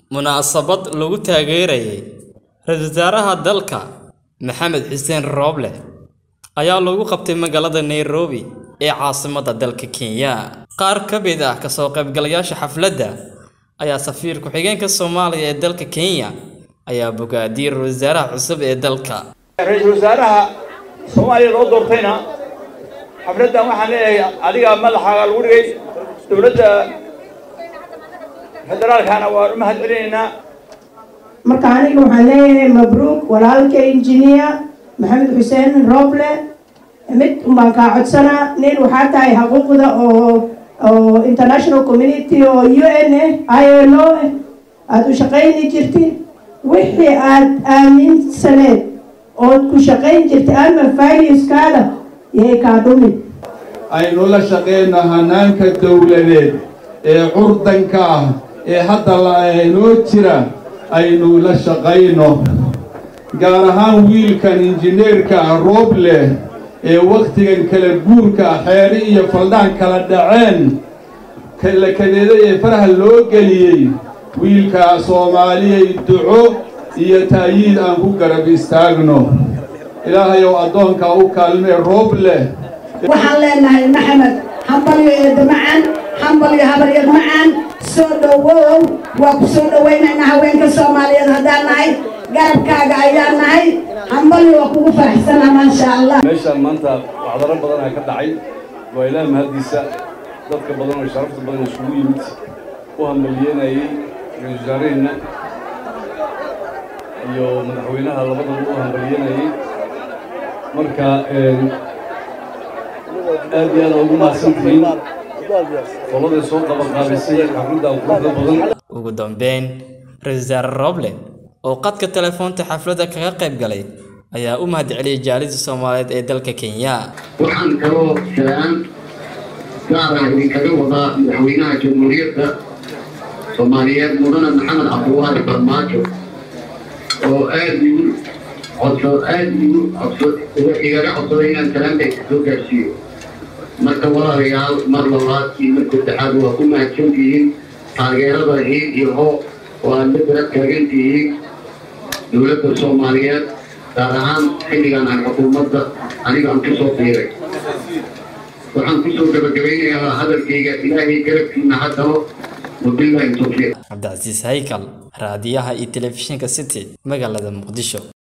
munaasabad lagu taageerayay ra-iisul wasaaraha dalka maxamed xuseen rooble ayaa lagu qabtay magaalada nairobi ee caasimadda dalka kenya qaar ka mid ah kasoo qaybgalayaasha xafladda ayaa safiir ku-xigeenka soomaaliya ee dalka kenya ayaa bogaadiyey ra-iisul wasaaraha cusub ee dalka ra-iisul wasaaraha soomaaliya loo doortayna xafladdan waxaan leeyahay adiga madaxaaga lagu dhigay dowladda federaalkana waan u mahad celinaynaa marka aniga waxaan leeyahay mabruuk walaalka injineer maxamed xuseen roble mid unbaan kaa codsanaa nin waxaa tahay xuquuqda oo oo international community oo u n ah i l o aada u shaqayni jirtid wixii aada aaminsaneed ood ku shaqayn jirtay ama valueskaada yay kaa dhumin aynu la shaqayno hanaanka dowladeed ee curdanka ah ee hadda lainoo jira aynu la shaqayno gaar ahaan wiilkan injineerka rooble ee wakhtigan kala guurka xeeri iyo faldhaan kala dhaceen kala kadeeday ee faraha loo geliyey wiilkaa soomaaliyay duco iyo taayiid aan ku garab istaagno ilaahayow addoonkaa u kaalmee rooble waxaan leenahay maxamed hambalyo eedda macaan hambalyo habaryar macaan soo dhowow waa ku soo dhowaynaynaa haweenka soomaaliyeed haddaan nahay garabkaaga ayaan nahay hambalyo waa kugu faraxsanaa maasha allah meeshaan maanta wacdaro badanaa ka dhacay waa ilaah mahaddiisa dadka badan oo sharafta badan isugu yimid u hambalyeynayey ra-iisul wasaaraheenna iyo madaxweynaha labadaba u hambalyeynayey marka aad iyo aad ugu mahadsantihiin qoladay soo qabanqaabisay xafladda quruxda badan ugu dambeyn ra-iisul wasaare roble oo qadka telefoonta xafladda kaga qayb galay ayaa u mahad celiyey jaalida soomaaliyeed ee dalka kenya waxaan kaloo salaan gaara idinkaga wadaa madaxweynaha jamhuuriyadda soomaaliyeed mudane maxamed cabdiwaali farmaajo oo aad igu codso aad igu codso igaga codsaday inaan salaamtaysa soo gaarsiiyo marka walaalayaal mar labaad iyo mar saddexaad waa ku mahadsantihiin taageerada hiid iyo hoo oo aad la garab taagantihiin dowladda soomaaliyeed gaar ahaan xilligan aan xukuumadda aniga aan kusoo biiray waxaan kusoo gabagabaynayaa hadalkayga ilaahay garabkiina haddaba wabillahi tawfiiq cabdicasiis haykal raadiyaha iyo telefishinka city magaalada muqdisho